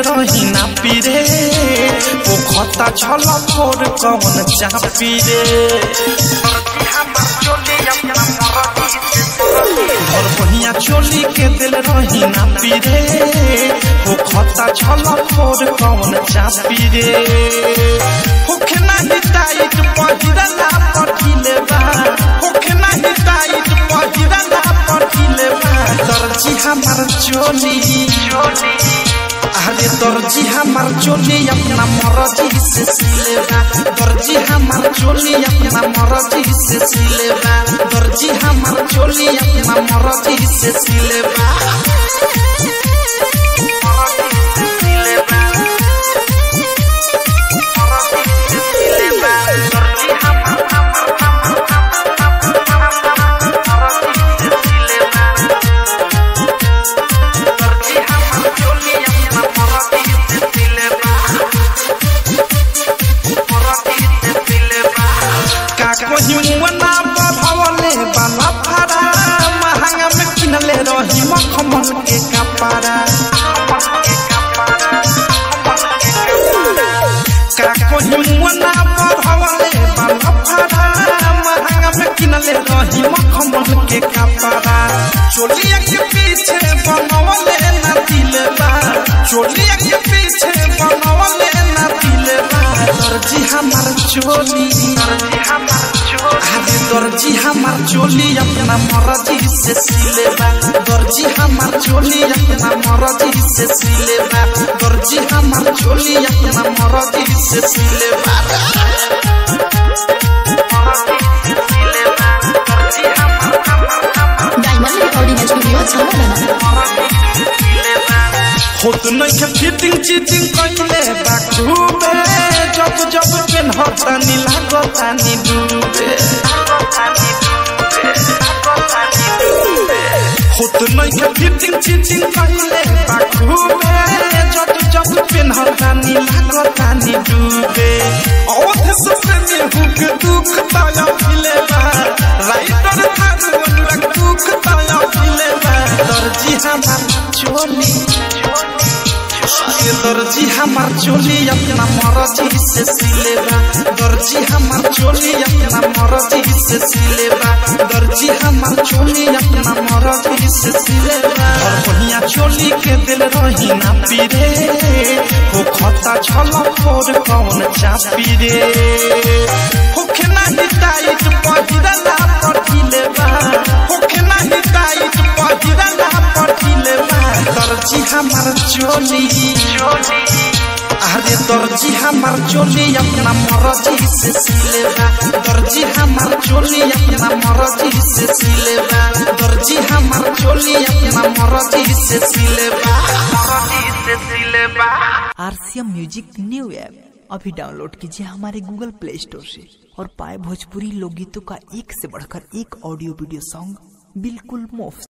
रही ना पीरे वो खता छल फोर कौन चापी रे घर बहिया चोली के दिल रही ना पीरे वो खता छल फोर कौन चापी रे होखे नाही टाइट पहिरला पठिले बा होखे नाही टाइट पहिरला पठिले बा दर्जी हमार चोली अरे दर्जी हमार चोली अपना मर्जी से सिलेबा दर्जी हमार चोली अपना मर्जी से सिलेबा दर्जी हमार चोली अपना मर्जी से सिलेबा का कहीं मना बढ़वले बाला फारा महंगा में किनले रही मखमल के कपड़ा का कहीं मना बढ़वले बाला फारा महंगा में किनले रही मखमल के कपड़ा चोलिया के पीछे बनवले ना दिलबा चोलिया के पीछे बनवले ना दिलबा दर्जी हमार चोली अरे दर्जी हमार चोली अपना मर्जी से सिलेबा दर्जी हमार चोली अपना मर्जी से सिलेबा दर्जी हमार चोली अपना मर्जी से सिलेबा डायमंड रिकॉर्डिंग स्टूडियो छाना होत नहीं के फिटिंग चीटिंग कइले बा खूबे जब जब पेन होता नी लागता नी डूबे होत नहीं के फिटिंग चीटिंग कइले बा खूबे जब जब पेन होता नी लागता नी डूबे औध से में हुक दुख ताया फिले बा राइटर थार अनुराग दुख ताया फिले बा दर्जी हमार चोली ये दर्जी हमार चोली अपना मर्जी से सिलेबा दर्जी हमार चोली अपना मर्जी से सिलेबा दर्जी हमार चोली अपना मर्जी से सिलेबा और बढ़िया चोली के दिल रही ना पीरे वो खता छल फोर कौन चापी रे होखे नाही टाइट पहिरला पठिले बा होखे नाही टाइट पहिरला पठिले बा दर्जी हमार चोली अरे दर्जी हमार चोली अपना मर्जी से सिलेबा दर्जी हमार चोली अपना मर्जी से सिलेबा दर्जी हमार चोली अपना मर्जी से सिलेबा मर्जी से सिलेबा आरसीएम म्यूजिक न्यू ऐप अभी डाउनलोड कीजिए हमारे गूगल प्ले स्टोर से और पाए भोजपुरी लोकगीतों का एक से बढ़कर एक ऑडियो वीडियो सॉन्ग बिल्कुल मुफ्त